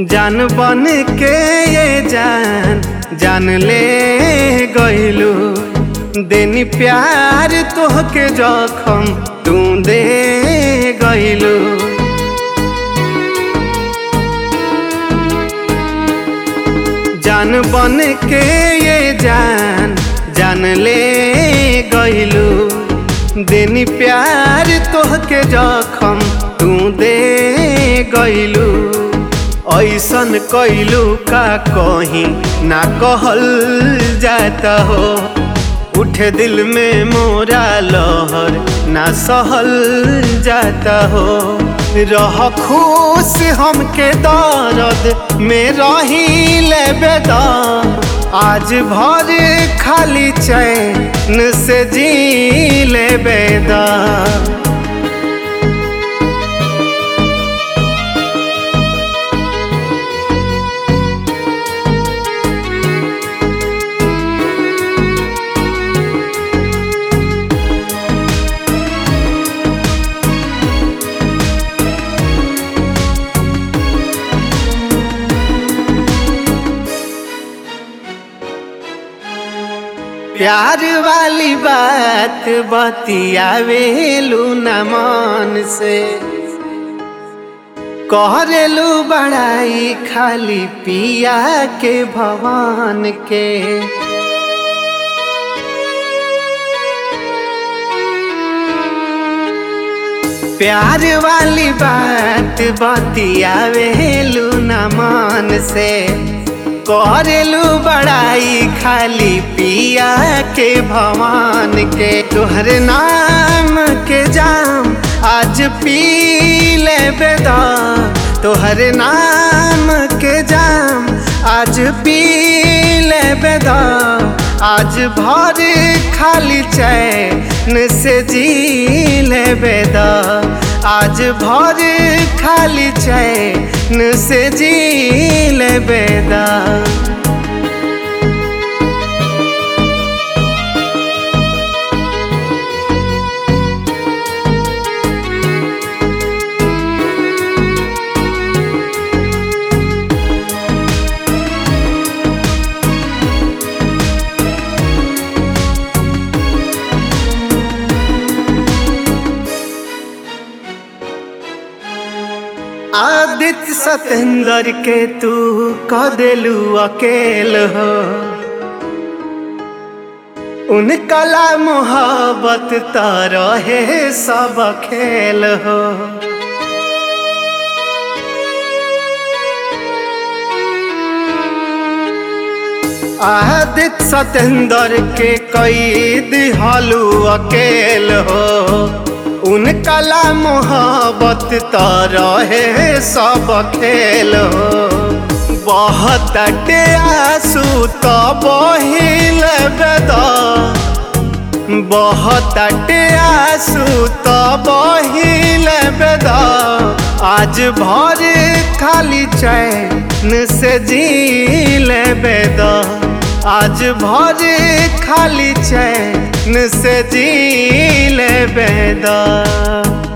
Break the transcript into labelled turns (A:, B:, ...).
A: जान बन के ये जान जान ले गइलू देनी प्यार तोहके जखम तू दे गइलू जान बन के ये जान जान ले गइलू देनी प्यार तोहके जखम तू दे गइलू ऐसन कैलू का कहीं ना कहल जाता हो उठे दिल में मोरा लहर ना सहल जाता हो रह खुश हमके दर्द में रही ले बेदा आज भर खाली चैन से जी ले बेदा प्यार वाली बात बतियावेलू न मन से कहरेलू बड़ाई खाली पिया के भवन के प्यार वाली बात बतियावेलू न मन से करेलू बड़ाई खाली पिया के भवान के तोहरे नाम के जाम आज पी ले बेदा तोहरे नाम के जाम आज पी ले बेदा आज भर खाली चैन से जी ले बेदा आज भर खाली चैन से जी ले बेदा आदित्य सतेंद्र के तू क देलू अकेल हो उन कला मोहब्बत रहे सब खेल हो आदित्य सतेंद्र के कैद हलू अकेल हो उन कला मोहब्बत रहे सब खेल हो बहुत आंसू तो बहिल बेदा बहुत आंसू तो बहिल बेदा आज भर खाली चैन से जी ले बेदा आज भर खाली चैन से जी ले बेदा